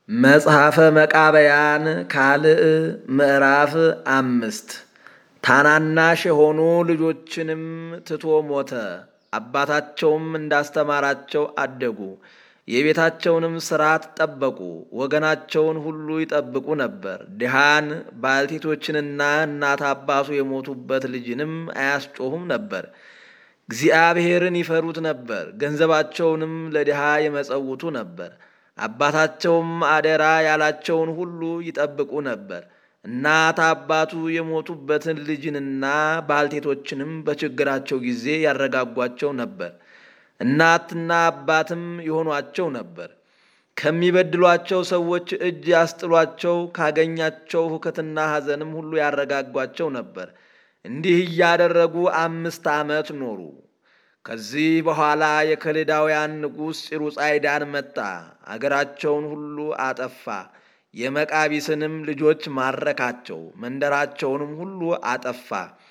መጽሐፈ መቃብያን ካልዕ ምዕራፍ አምስት ታናናሽ የሆኑ ልጆችንም ትቶ ሞተ። አባታቸውም እንዳስተማራቸው አደጉ። የቤታቸውንም ሥርዓት ጠበቁ። ወገናቸውን ሁሉ ይጠብቁ ነበር። ድሃን ባልቴቶችንና እናት አባቱ የሞቱበት ልጅንም አያስጮሁም ነበር። እግዚአብሔርን ይፈሩት ነበር። ገንዘባቸውንም ለድሃ ይመጸውቱ ነበር። አባታቸውም አደራ ያላቸውን ሁሉ ይጠብቁ ነበር። እናት አባቱ የሞቱበትን ልጅንና ባልቴቶችንም በችግራቸው ጊዜ ያረጋጓቸው ነበር። እናትና አባትም የሆኗቸው ነበር። ከሚበድሏቸው ሰዎች እጅ ያስጥሏቸው፣ ካገኛቸው ሁከትና ሐዘንም ሁሉ ያረጋጓቸው ነበር። እንዲህ እያደረጉ አምስት ዓመት ኖሩ። ከዚህ በኋላ የከለዳውያን ንጉሥ ፂሩጻይዳን መጣ፣ አገራቸውን ሁሉ አጠፋ። የመቃቢስንም ልጆች ማረካቸው፣ መንደራቸውንም ሁሉ አጠፋ።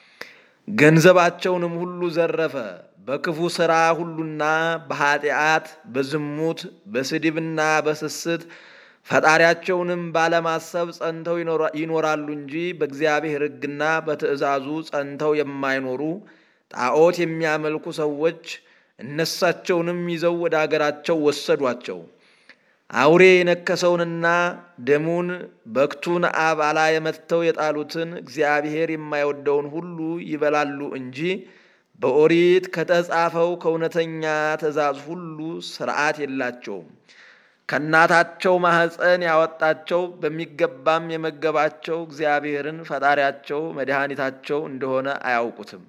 ገንዘባቸውንም ሁሉ ዘረፈ። በክፉ ሥራ ሁሉና በኀጢአት በዝሙት በስድብና በስስት ፈጣሪያቸውንም ባለማሰብ ጸንተው ይኖራሉ እንጂ በእግዚአብሔር ሕግና በትእዛዙ ጸንተው የማይኖሩ ጣዖት የሚያመልኩ ሰዎች እነሳቸውንም ይዘው ወደ አገራቸው ወሰዷቸው። አውሬ የነከሰውንና ደሙን በክቱን አባላ የመትተው የጣሉትን እግዚአብሔር የማይወደውን ሁሉ ይበላሉ እንጂ በኦሪት ከተጻፈው ከእውነተኛ ትእዛዝ ሁሉ ሥርዓት የላቸውም። ከእናታቸው ማኅፀን ያወጣቸው በሚገባም የመገባቸው እግዚአብሔርን ፈጣሪያቸው መድኃኒታቸው እንደሆነ አያውቁትም።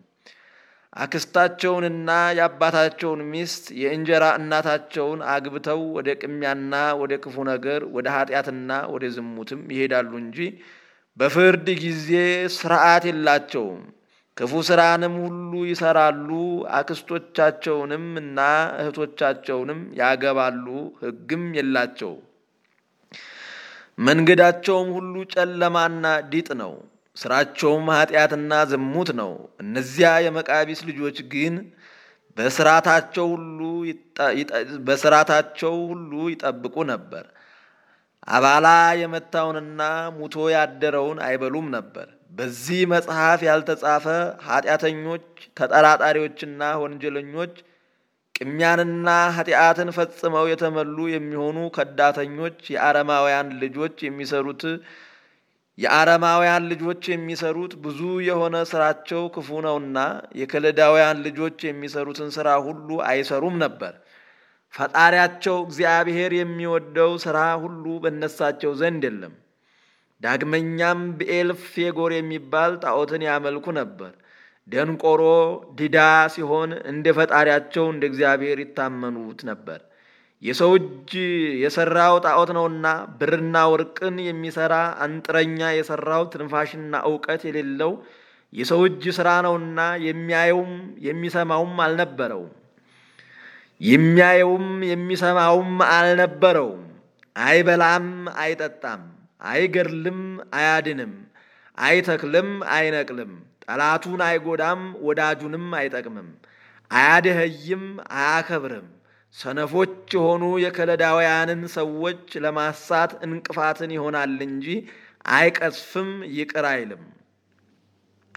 አክስታቸውንና የአባታቸውን ሚስት የእንጀራ እናታቸውን አግብተው ወደ ቅሚያና ወደ ክፉ ነገር ወደ ኃጢአትና ወደ ዝሙትም ይሄዳሉ እንጂ በፍርድ ጊዜ ሥርዓት የላቸውም። ክፉ ሥራንም ሁሉ ይሰራሉ። አክስቶቻቸውንም እና እህቶቻቸውንም ያገባሉ። ሕግም የላቸው። መንገዳቸውም ሁሉ ጨለማና ዲጥ ነው። ስራቸውም ኃጢአትና ዝሙት ነው። እነዚያ የመቃቢስ ልጆች ግን በስራታቸው ሁሉ ይጠብቁ ነበር። አባላ የመታውንና ሙቶ ያደረውን አይበሉም ነበር። በዚህ መጽሐፍ ያልተጻፈ ኃጢአተኞች፣ ተጠራጣሪዎችና ወንጀለኞች ቅሚያንና ኃጢአትን ፈጽመው የተመሉ የሚሆኑ ከዳተኞች የአረማውያን ልጆች የሚሰሩት የአረማውያን ልጆች የሚሰሩት ብዙ የሆነ ስራቸው ክፉ ነውና የከለዳውያን ልጆች የሚሰሩትን ስራ ሁሉ አይሰሩም ነበር። ፈጣሪያቸው እግዚአብሔር የሚወደው ስራ ሁሉ በነሳቸው ዘንድ የለም። ዳግመኛም ብኤል ፌጎር የሚባል ጣዖትን ያመልኩ ነበር። ደንቆሮ ዲዳ ሲሆን እንደ ፈጣሪያቸው እንደ እግዚአብሔር ይታመኑት ነበር። የሰው እጅ የሰራው ጣዖት ነውና ብርና ወርቅን የሚሰራ አንጥረኛ የሰራው ትንፋሽና እውቀት የሌለው የሰው እጅ ስራ ነውና የሚያየውም የሚሰማውም አልነበረውም። የሚያየውም የሚሰማውም አልነበረውም። አይበላም፣ አይጠጣም፣ አይገድልም፣ አያድንም፣ አይተክልም፣ አይነቅልም፣ ጠላቱን አይጎዳም፣ ወዳጁንም አይጠቅምም፣ አያደኸይም፣ አያከብርም። ሰነፎች የሆኑ የከለዳውያንን ሰዎች ለማሳት እንቅፋትን ይሆናል እንጂ አይቀስፍም፣ ይቅር አይልም።